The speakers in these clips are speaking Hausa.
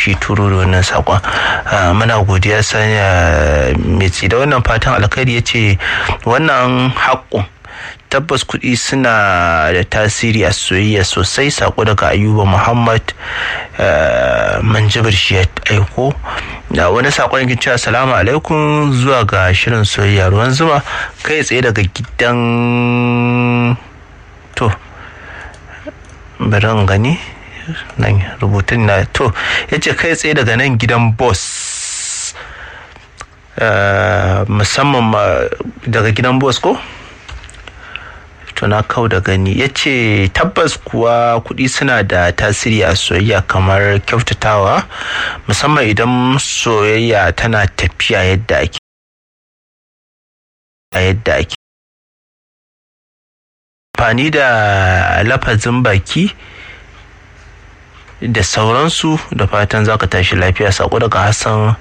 shi turo da wannan sakon muna godiya sanya mai da wannan fatan alkhairi ya ce wannan haƙƙun tabbas kuɗi suna da tasiri a soyayya sosai sako daga ayuba muhammad manjibir shi ya aiko da wani sakon yake cewa salamu alaikum zuwa ga shirin soyayya ruwan zuma kai tsaye daga gidan to bari gani nan rubutun na to ya ce kai tsaye daga nan gidan boss musamman daga gidan boss ko na kau da gani ya ce tabbas kuwa kuɗi suna da tasiri a soyayya kamar kyautatawa musamman idan soyayya tana tafiya yadda ake a yadda ake amfani da lafazin baki da sauransu da fatan za ka tashi lafiya sako daga hassan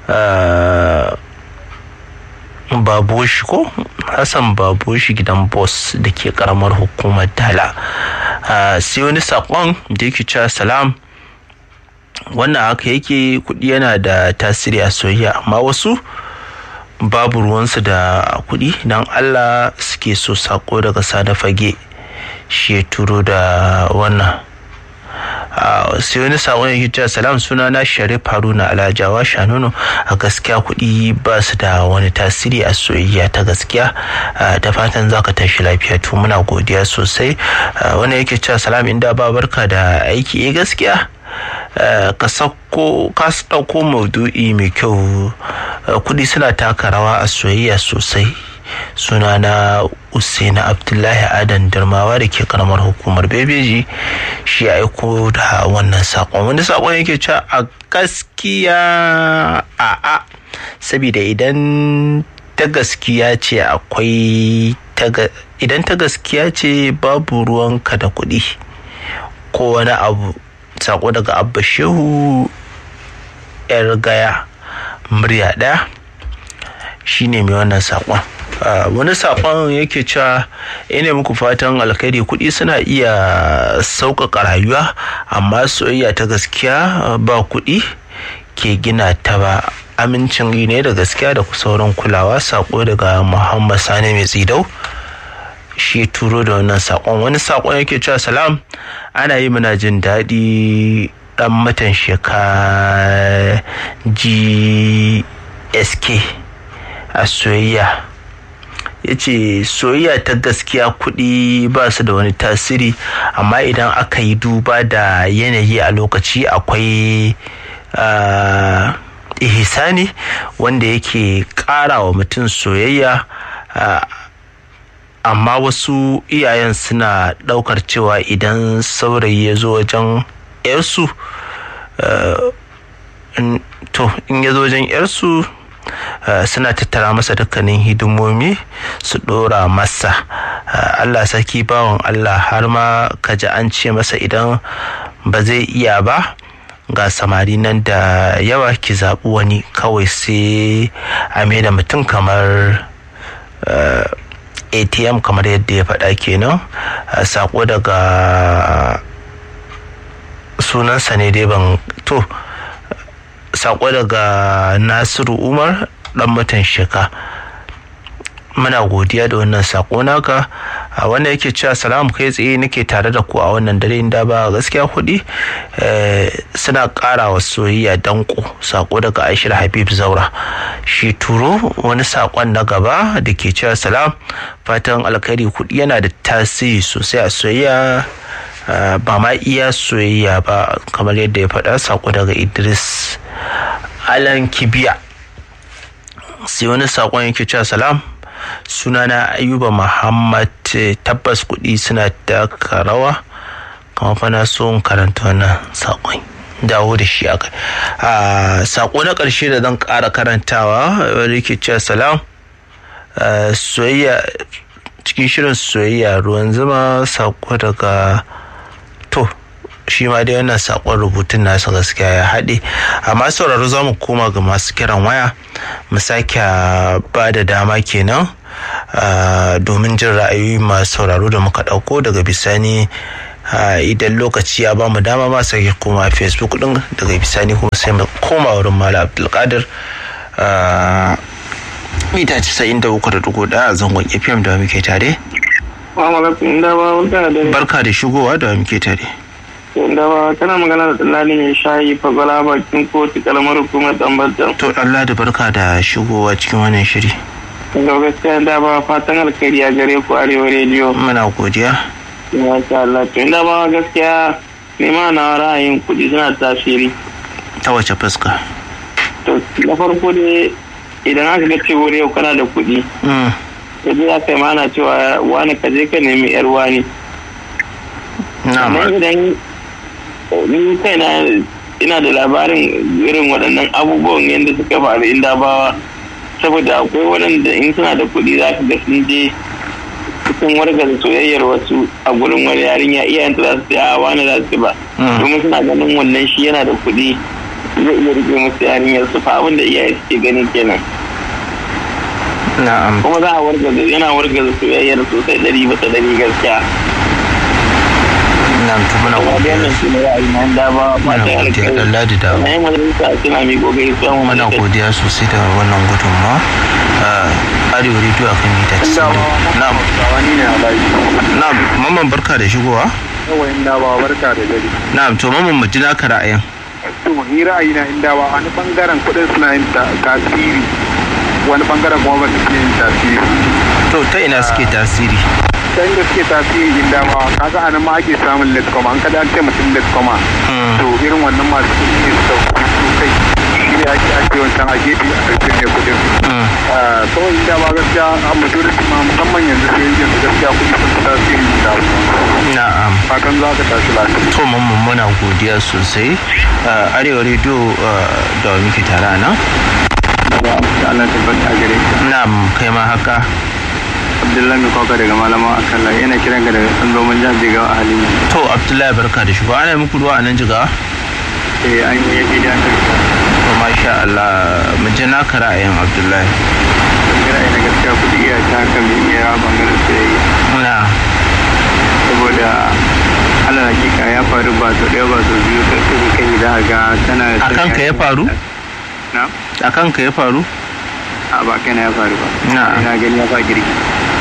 baboshi ko hassan baboshi gidan boss da ke karamar hukumar dala sai wani sakon da yake cewa salam wannan haka yake kudi yana da tasiri a soyayya amma wasu babu ruwansu da kudi don allah suke so sako daga sada fage shi ya turo da wannan sai wani sakon yake cewa salam suna na sharif haruna alajawa shanunu a gaskiya kuɗi ba su da wani tasiri a soyayya ta gaskiya da fatan za ka tashi lafiya to muna godiya sosai wani yake cewa salam inda ba barka da aiki eh gaskiya ka sauko ka ɗauko maudu'i mai kyau kuɗi suna taka rawa a soyayya sosai sunana usaina abdullahi adan darmawa da ke karamar hukumar bebeji shi ya aiko da wannan sakon wani sakon yake cewa a gaskiya a'a saboda idan ta gaskiya ce akwai idan ta gaskiya ce babu ruwanka da kuɗi ko wani abu sako daga abba shehu yar gaya murya ɗaya shine mai wannan sakon wani sakon yake cewa ina muku fatan alkhairi kuɗi suna iya sauƙaƙa rayuwa amma soyayya ta gaskiya ba kuɗi ke gina ta ba amincin ne da gaskiya da sauran kulawa sako daga muhammad sani mai tsidau shi turo da wannan sakon wani sakon yake cewa salam ana yi muna jin daɗi ɗan matan sheka gsk a soyayya ya ce soyayya ta gaskiya kuɗi ba su da wani tasiri amma idan aka yi duba da yanayi a lokaci akwai ihisani wanda yake ƙara wa mutum soyayya amma wasu iyayen suna ɗaukar cewa idan saurayi ya zo wajen 'yarsu to in ya zo wajen 'yarsu Uh, suna tattara masa dukkanin hidimomi su ɗora masa uh, Allah saki bawan Allah har ma kaji an ce masa idan ba zai iya ba ga samari nan da yawa ki zaɓi wani kawai sai a da mutum kamar uh, atm kamar yadda ya faɗa kenan sako daga sunansa ne dai ban to sako daga nasiru umar dan mutan shika muna godiya da wannan sako naka a wanda yake cewa salam kai tsaye nake tare da ku a wannan dare inda ba gaskiya kuɗi suna ƙara wa soyayya danko sako daga aishir habib zaura shi turo wani sakon na gaba da ke cewa salam fatan alkhairi kuɗi yana da tasiri sosai a soyayya ba ma iya soyayya ba kamar yadda ya faɗa sako daga idris alan kibiya sai wani sakon yake cewa salam sunana ayuba muhammad tabbas kuɗi suna taka rawa kamar fa na so karanta wannan sakon dawo da shi aka sako na ƙarshe da zan ƙara karantawa wanda yake cewa salam soyayya cikin shirin soyayya ruwan zuma sako daga to shi ma dai wannan sakon rubutun nasa gaskiya ya haɗe amma sauraro za mu koma ga masu kiran waya mu sake ba da dama kenan domin jin ra'ayoyi masu sauraro da muka ɗauko daga bisani idan lokaci ya ba mu dama ma sake koma facebook din daga bisani kuma sai mu koma wurin malam abdulkadir mita casa'in da uku da dugu ɗaya a zangon fm da muke tare barka da shigowa da muke tare da ba kana magana da tsallani mai shayi fagwala bakin kotu kalmar hukumar ɗanbata to allah da barka da shigowa cikin wannan shiri da gaskiya da ba fatan alkhairi a gare ku arewa rediyo muna godiya masha Allah to inda ba gaskiya nema na ra'ayin kuɗi suna tasiri ta wace fuska to na farko dai idan aka ga cewa yau kana da kuɗi yanzu ya kai mana cewa wani ka je ka nemi yar wani na'am idan ni kaina ina da labarin irin waɗannan abubuwan yadda suka faru inda bawa saboda akwai waɗanda in suna da kuɗi za ka ga sun je sun wargaza soyayyar wasu a gurin wani yarinya iyayenta za su ce a wani za su ba domin suna ganin wannan shi yana da kuɗi zai iya rike musu yarinyar su fa abin da iyaye suke ganin kenan na'am kuma za a wargaza yana wargaza soyayyar sosai ɗari bisa ɗari gaskiya na'am to muna kuma da godiya wannan shi ne ra'ayi na da ba ba muna ta godiya alƙawari Allah da dawo na yi majalisa suna mai kokari su amma muna godiya sosai da wannan gudunmawa arewa rediyo a kan mita na'am wani ne alaji na'am mamman barka da shigowa yawa inda ba barka da dare na'am to mamman mu ji naka ra'ayin to ni ra'ayi na inda ba wani bangaren kudin suna yin ta- tasiri wani bangaren kuma ba su ke yin tasiri to ta ina suke tasiri ta inda suke tasiri inda ba kaga a nan ma ake samun letkoma an kada an ce mutum letkoma Mm. to irin wannan masu kudi ne su dauki su kai shi ne ake ake wancan a gefe a ɗauke ne kudin Mm. Ah, kawai inda ba gaskiya a majority ma musamman yanzu sai yanzu gaskiya kudi sun fi tasiri da na'am fatan za ka tashi lafiya to mamman muna godiya sosai arewa rediyo da muke tare a nan Allah tabbata a gare ka na'am kai ma haka Abdullahi mai kwakwa daga malama a kan layi yana kiran ka daga tsandomin jihar Jigawa a halin yanzu. to abdullahi barka da shigo ana muku ruwa a nan jiga Eh an yi yadda da aka to masha Allah mu ji naka ra'ayin abdullahi kira ina gaskiya kuɗi iya ta haka mai iya yawa bangaren soyayya. na Saboda Allah hakika ya faru ba sau ɗaya ba sau biyu kai kai kai da ga tana a kanka ya faru Na? a kanka ya faru A ba kai na ya faru ba. Na. Ina gani ya fa girki.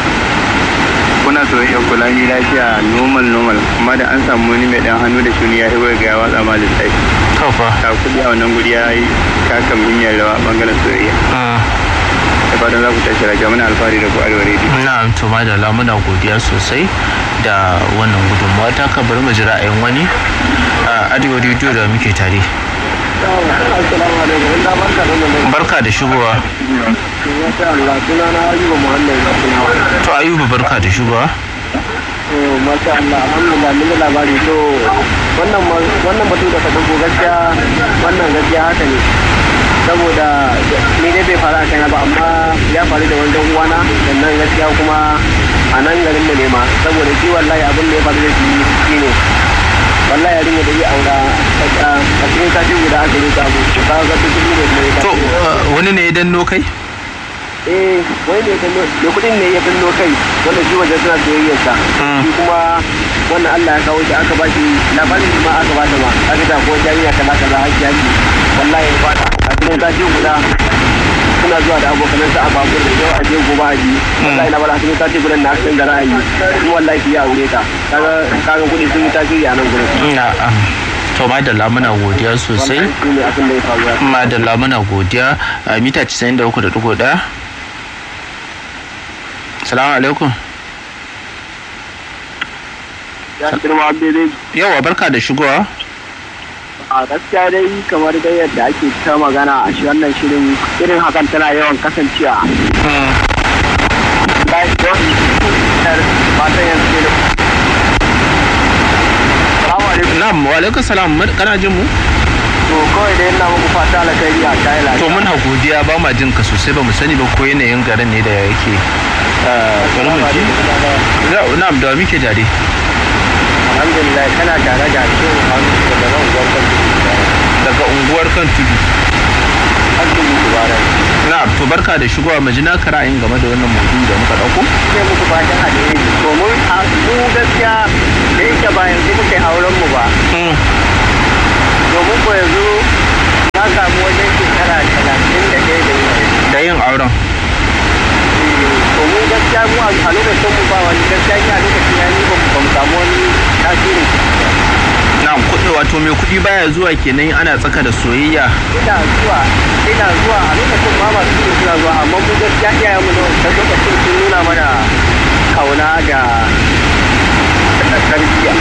Kuna soyayya kula ni lafiya normal normal amma da an samu wani mai ɗan hannu da shuni ya hibar ga ya watsa ma lissafi. to fa Ta kuɗi a wannan guri ya yi taka muhimmiyar rawa bangaren soyayya. Mm. da fatan za ku tashi lafiya muna alfahari da ku arewa rediyo na'am to madalla muna godiya sosai da wannan gudunmawa ta ka bari mu ji ra'ayin wani a arewa rediyo da muke tare Assalamu alaikum ina barka da wannan barka da shigowa masha Allah suna na Ayuba Muhammad Zakinawa to ayuba barka da shigowa to masha Allah alhamdulillah mun da labari to wannan ma- wannan batu da ka dauko gaskiya wannan gaskiya haka ne saboda ni dai bai faru a kaina ba amma ya faru da wani dan uwana sannan gaskiya kuma a nan garin mu ne ma saboda shi wallahi abin da ya faru da shi shine wallahi yarinya da ya aura a cikin sati guda aka yi ta abu ka ga duk kuɗi ne kuma ya to tashi. uh, wani ne ya danno kai eh wani ne kan da kudin ne ya danno kai wanda shi wajen suna soyayyarsa Mm. shi kuma wannan Allah ya kawo shi aka ba shi labarin shi ma aka ba ta ma aka ta ko jami'a kaza kaza haki haki wallahi ya fata a cikin sati guda suna zuwa da abokanansa a babur da yau a je gobe a ji wallahi na bala cikin sati guda na akan da ra'ayi kuma wallahi ya aure ta kaga kaga kudi sun yi tasiri a nan gurin na'am to madalla muna godiya sosai wannan shi ne abin da ya faru ya madalla muna godiya a mita 93.1 salamu alaikum ya girma daidai yawa barka da shigowa a gaskiya dai kamar dai yadda ake ta magana a shi wannan shirin irin hakan tana yawan kasancewa Mm. bayan yawan matan yanzu ne da Salamu alaikum. na'am wa alaikum salam Mun- kana jin mu To kawai dai ina muku fata alkhairi a kayan to lafiya. muna godiya ba ma jin ka sosai ba mu sani ba ko yanayin garin ne da yake Ah, bari mu ji Na- na'am da wa muke tare Alhamdulillah kana tare da shi hannu da nan gwamnati. daga unguwar kan tudu Hannu mubarak. na na to barka da shigowa mu ji naka ra'ayin game da wannan maudu'i da muka dauko sai muku fatan alheri domin a mu gaskiya da yake ba yanzu muke auren mu ba domin ko yanzu na samu wajen shekara talatin da ɗaya da yi da yin auren domin gaskiya mu a lokacin mu ba wani gaskiya ni a lokacin ya ni ba mu samu wani tasirin na kuɗi wato mai kuɗi baya zuwa kenan ana tsaka da soyayya ina zuwa ina zuwa a lokacin ma masu kuɗi suna zuwa amma mu gaskiya iyayen mu na wancan lokacin sun nuna mana kauna da da tarbiyya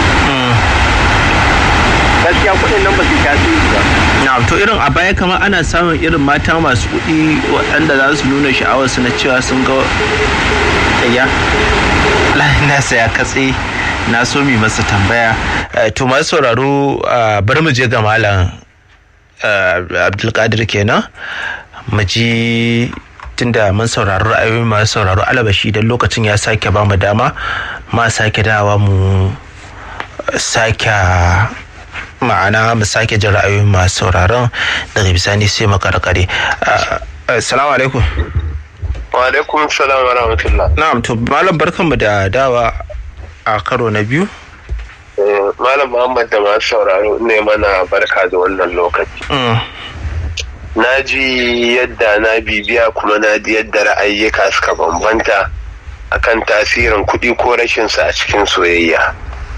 gaskiya kuɗin nan ba su tasiri ba na to irin a baya kamar ana samun irin mata masu kuɗi waɗanda za su nuna sha'awarsu na cewa sun ga ya na saya katse na so mi masa tambaya to masu sauraro bari mu je ga malam abdulkadir kenan mu ji tunda mun saurari ra'ayoyi masu sauraro alabashi idan lokacin ya sake ba mu dama ma sake dawa mu sake ma'ana mu sake jin ra'ayoyin masu sauraron daga bisani sai mu karkare assalamu alaikum wa alaikum salam wa rahmatullah na'am to malam barkanmu da dawa a karo na biyu malam muhammad da masu sauraro ne mana barka da wannan lokaci na ji yadda na bibiya kuma na ji yadda ra'ayyuka suka bambanta akan tasirin kuɗi ko rashinsa a cikin soyayya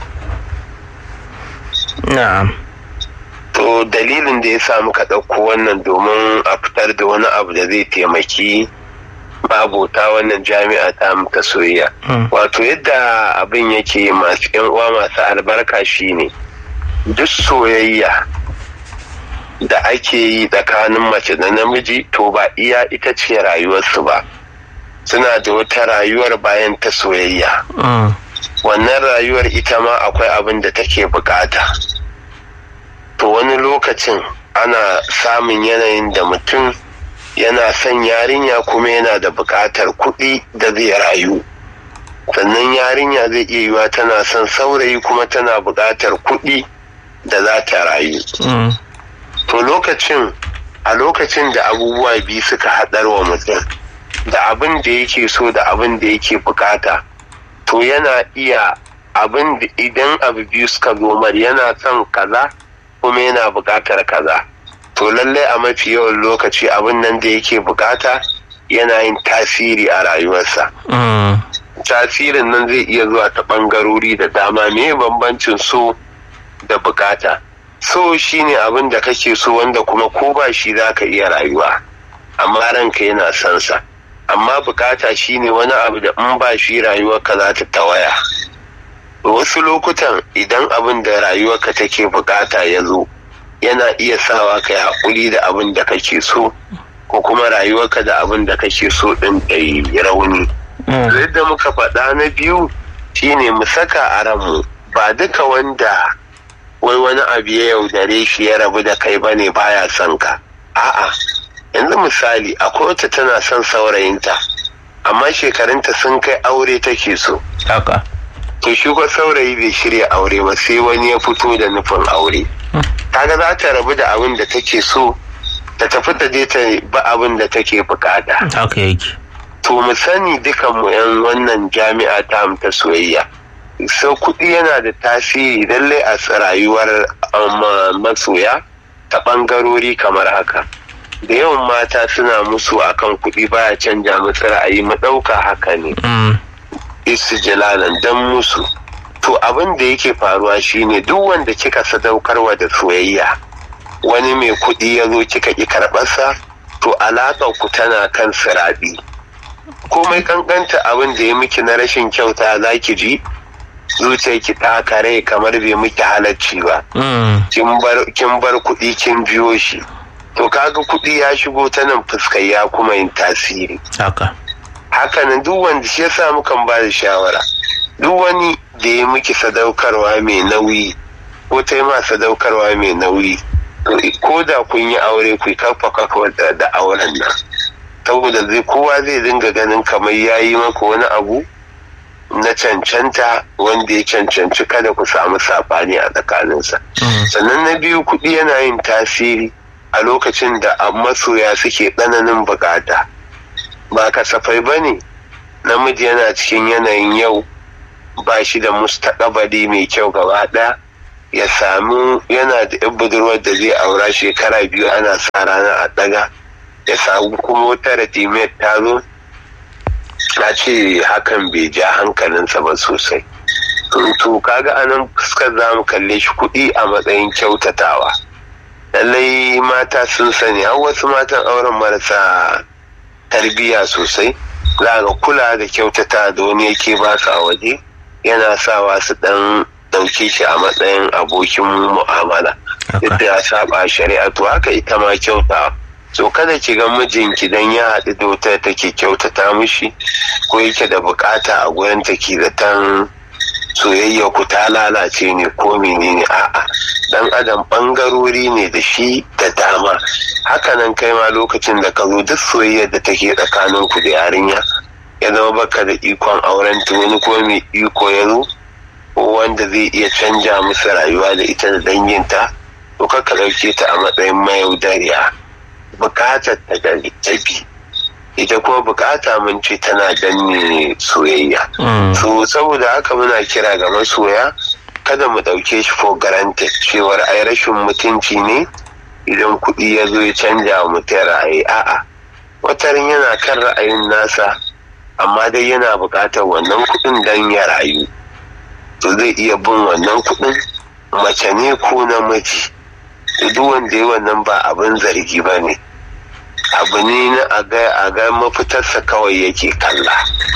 na'am to dalilin da ya sa muka ɗauko wannan domin a fitar da wani abu da zai taimaki babota wannan jami'a ta muka soyayya wato yadda abin yake masu yan uwa masu albarka shine duk soyayya da ake yi tsakanin mace da namiji to ba iya ita ce rayuwarsu ba suna da wata rayuwar bayan ta soyayya wannan rayuwar ita ma akwai abin da take bukata to wani lokacin ana samun yanayin da mutum yana son yarinya kuma yana da bukatar kuɗi da zai rayu sannan yarinya zai iya yiwa tana son saurayi kuma tana bukatar kuɗi da za ta rayu to lokacin a lokacin da abubuwa biyu suka haɗar wa mutum da abin da yake so da abin da yake bukata to yana iya abin da idan abu biyu suka zomar yana son kaza kuma yana bukatar kaza to lallai a mafi yawan lokaci abin nan da yake bukata yana yin tasiri a rayuwarsa tasirin nan zai iya zuwa ta ɓangarori da dama me bambancin so da bukata so shine abin da kake so wanda kuma ko ba shi za ka iya rayuwa amma ranka yana son sa amma bukata shine wani abu da in ba shi rayuwarka za ta tawaya wasu lokutan idan abin da rayuwarka take bukata ya zo yana iya sawa ka yi haƙuri da abin da kake so ko kuma rayuwarka da abin da kake so ɗin ɗai rauni yadda muka faɗa na biyu shine mu saka a ranmu ba duka wanda wai wani abu ya yaudare shi ya rabu da kai bane baya son ka a'a yanzu misali akwai wata tana son saurayinta amma shekarunta sun kai aure take so haka to shi ko saurayi bai shirya aure ba sai wani ya fito da nufin aure kaga za ta rabu da abin da take so ta tafi ta je ta ba abin da take bukata haka yake to mu sani dukan mu yan wannan jami'a ta ta soyayya so kuɗi yana da tasiri lallai a rayuwar masoya ta ɓangarori kamar haka da yawan mata suna musu akan kuɗi baya canja musu ra'ayi mu ɗauka haka ne istijlalan dan musu to abin da yake faruwa shine duk wanda kika sadaukarwa da soyayya wani mai kuɗi ya zo kika ƙi karɓarsa to alaƙar ku tana kan siraɗi komai kankanta abin da ya miki na rashin kyauta za ki ji zuciyarki ta kare kamar bai miki halacci ba kin bar kuɗi kin biyo shi to kaga kuɗi ya shigo ta nan fuskar ya kuma yin tasiri haka hakanan duk wanda shi yasa mukan ba da shawara duk wani da ya miki sadaukarwa mai nauyi ko ta yi ma sadaukarwa mai nauyi ko da kun yi aure ku kafa kafa da auren nan saboda zai kowa zai dinga ganin kamar ya yi maka wani abu na cancanta wanda ya cancanci kada ku samu saɓani a tsakaninsa sannan na biyu kuɗi yana yin tasiri a lokacin da masoya suke tsananin bukata ba kasafai ba ne namiji yana cikin yanayin yau ba shi da mustaƙabari mai kyau gaba ɗaya ya samu yana da yan budurwar da zai aura shekara biyu ana sa rana a ɗaga ya samu kuma wata radimiyar ta zo na ce hakan bai ja hankalinsa ba sosai to kaga anan fuskar za mu kalle shi kuɗi a matsayin kyautatawa lallai mata sun sani har wasu matan auren marasa tarbiyya sosai za ga kula da kyautata da wani yake ba su a waje yana sawa su dan ɗauke shi a matsayin abokin mu'amala duk da ya saba shari'a to haka ita ma kyauta so kada ki ga mijinki dan ya haɗu da wata take kyautata mishi ko yake da bukata a gurin take zaton soyayya ku ta lalace ne ko menene a'a dan adam bangarori ne da shi da dama hakanan kai ma lokacin da ka zo duk soyayyar da take tsakanin ku da yarinya ya zama baka da ikon auren ta wani ko mai iko ya zo ko wanda zai iya canja musu rayuwa da ita da danginta to ka ɗauke ta a matsayin mayaudariya bukatar ta da tafi ita kuma bukata mun ce tana danne soyayya so saboda haka muna kira ga masoya kada mu ɗauke shi for granted cewar ai rashin mutunci ne idan kuɗi ya zo ya canja wa mutum ra'ayi a'a watarin yana kan ra'ayin nasa amma dai yana buƙatar wannan kuɗin don ya rayu to zai iya bin wannan kuɗin mace ne ko namiji duk wanda ya wannan ba abin zargi ba ne abu ne na a ga mafitarsa kawai yake kalla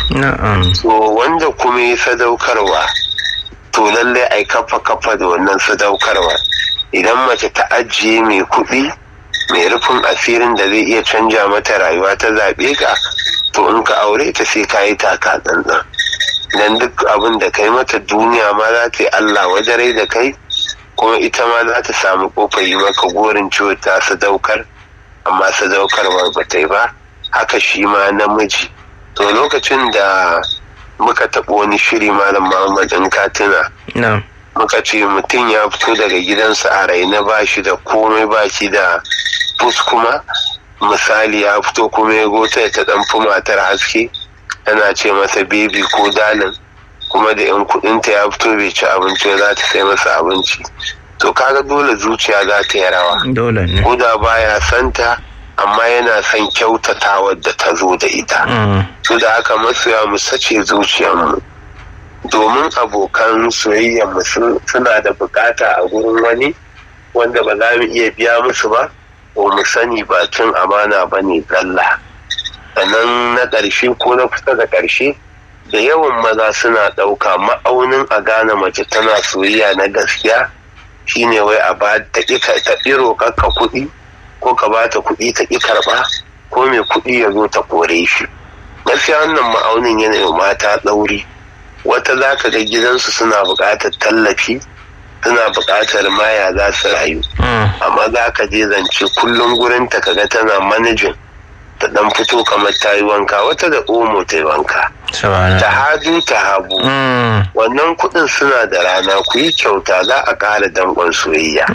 so wanda kuma ya sadaukarwa to lallai ai kafa kafa da wannan sadaukarwa idan mace ta ajiye mai kuɗi mai rufin asirin da zai iya canja mata rayuwa ta zaɓe ka to in ka aure ta sai ka yi taka tsantsan dan duk abin da kai mata duniya ma za ta yi allah wajarai da kai kuma ita ma za ta samu kofar yi maka gorin ciwo ta sadaukar amma sadaukarwar ba ta yi ba haka shi ma namiji to lokacin da muka taɓa wani shiri malam muhammad in katina muka ce mutum ya fito daga gidansa a raina ba shi da komai ba shi da fus kuma misali ya fito kuma ya gota ta ɗan fi matar haske tana ce masa bebi ko dalin kuma da yan kudinta ya fito bai ci abinci za ta sai masa abinci to kaga dole zuciya za ta yi rawa dole ne ko da baya santa amma yana son kyautata da ta zo da ita su da haka masoya mu sace zuciyarmu domin abokan soyayyar mu suna da bukata a gurin wani wanda ba za mu iya biya musu ba ko mu sani ba cin amana ba ne zalla sannan na ƙarshe ko na kusa da ƙarshe da yawan maza suna ɗauka ma'aunin a gane mace tana soyayya na gaskiya shine wai a ba ta ƙi ta roƙar ka kuɗi ko ka ba ta kuɗi ta ƙi karɓa ko mai kuɗi ya zo ta kore shi gaskiya wannan ma'aunin yana yi mata ɗauri wata za ka ga gidansu suna buƙatar tallafi suna buƙatar maya za su rayu amma za ka je zance kullum gurinta ka ga tana manajin ta dan fito kamar ta yi wanka wata da omo ta yi wanka ta hadu ta habu wannan kudin suna da rana ku yi kyauta za a ƙara danƙon soyayya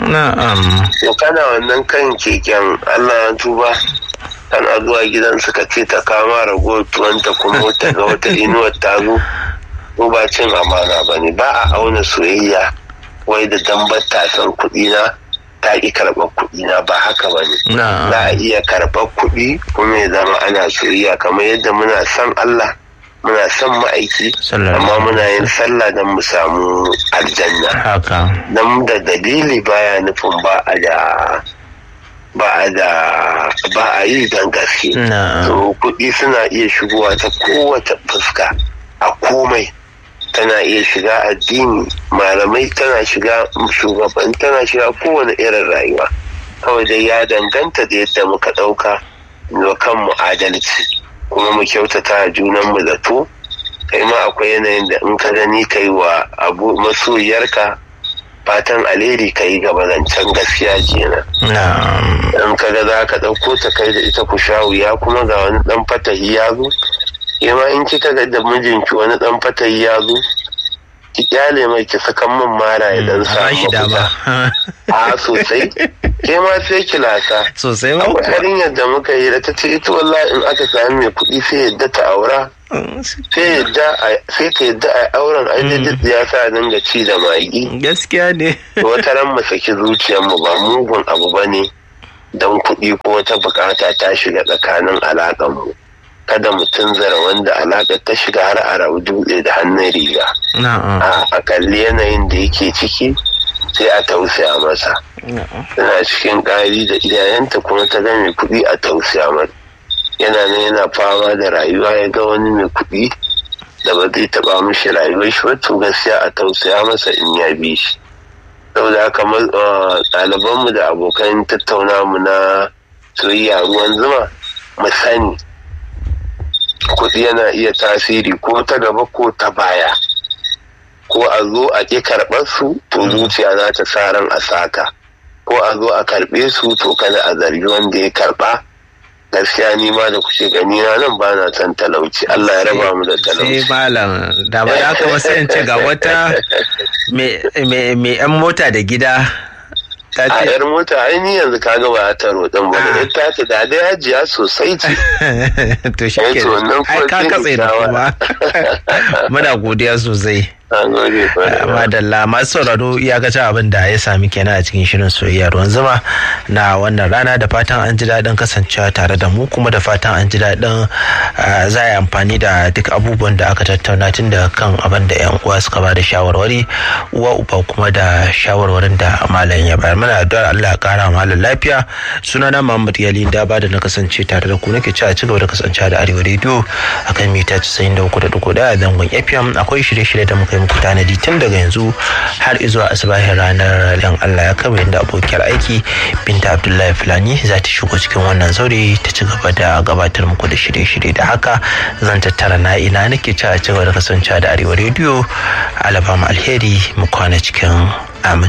to kana wannan kan keken allah ya tuba kan zuwa gidan suka ce ta kama ragowar tuwanta kuma ta ga wata inuwar ta zo ko ba cin amana ba ne ba a auna soyayya wai da dambar tasan kuɗi na ta ƙi karɓar kuɗi na ba haka ba ne. Za a iya karɓar kuɗi kuma ya zama ana soyayya kamar yadda muna son Allah muna son ma'aiki amma muna yin sallah don mu samu aljanna. Haka. Don da dalili baya nufin ba a da ba a da ba a yi don gaske. So kuɗi suna iya shigowa ta kowace fuska a komai. tana iya shiga addini malamai tana shiga shugaban tana shiga kowane irin rayuwa kawai dai ya danganta da yadda muka ɗauka wa kanmu adalci kuma mu kyautata a junanmu zato kai ma akwai yanayin da in ka gani kai wa abu masoyarka fatan alheri ka yi gaba zancen gaskiya kenan in ka ga za ka ɗauko ta kai da ita ku sha wuya kuma ga wani ɗan fatahi ya zo yamma in kika ga da mijinki wani dan fatayi ya zo ki kyale mai ki sakan min mara ya dan samu dama a sosai ke ma sai ki lasa sosai ma akwai yarinyar da muka yi da ta ce ita wallahi in aka sami mai kuɗi sai yadda ta aura sai yadda sai ta yadda a auren ai ya sa dinga ci da magi gaskiya ne wata ran mu saki zuciyar mu ba mugun abu bane don kuɗi ko wata bukata ta shiga tsakanin alaƙar mu kada mu tunzara wanda alaƙar ta shiga har a rabu dutse da hannun riga a kalli yanayin da yake ciki sai a tausaya masa tana cikin ƙari da iyayenta kuma ta ga mai kuɗi a tausaya mata yana nan yana fama da rayuwa ya ga wani mai kuɗi da ba zai taɓa mishi rayuwar shi ba to gaskiya a tausaya masa in ya bi shi saboda haka ɗalibanmu da abokan tattauna mu na soyayya ruwan zuma mu sani kuɗi yana iya tasiri ko ta gaba ko ta baya ko a zo a ƙi karɓar su to zuciya za ta sa ran a saka ko a zo a karɓe su to kada a zargi wanda ya karɓa gaskiya ni ma da kuke gani na nan ba na son talauci Allah ya raba mu da talauci sai malam da ba da kuma sai in ce ga wata mai yan mota da gida a yar mota ai ni yanzu ka ga ba ta rodin ba da ita ta da dai hajiya sosai ce to shi ke ai ka katse da kuma muna godiya sosai madalla masu sauraro iyakacin abin da ya sami kenan a cikin shirin soyayya ruwan zuma na wannan rana da fatan an ji daɗin kasancewa tare da mu kuma da fatan an ji daɗin za a yi amfani da duk abubuwan da aka tattauna tun da kan abin da yan uwa suka ba da shawarwari uwa uba kuma da shawarwarin da malam ya bayar mana addu'ar Allah ya kara malam lafiya sunana Muhammad Yali da ba da na kasance tare da ku nake cewa ci gaba da kasancewa da Arewa Radio akan mita 93.1 zangon FM akwai shirye-shirye da muka yi muku tanadi tun daga yanzu har izuwa asibahin ranar yan Allah ya kama yadda abokiyar aiki binta Abdullahi Fulani za ta shigo cikin wannan zaure ta ci gaba da gabatar muku da shirye-shirye da haka zan tattara na ina nake cewa ci gaba da kasancewa da Arewa Radio alabama alheri mu kwana cikin amin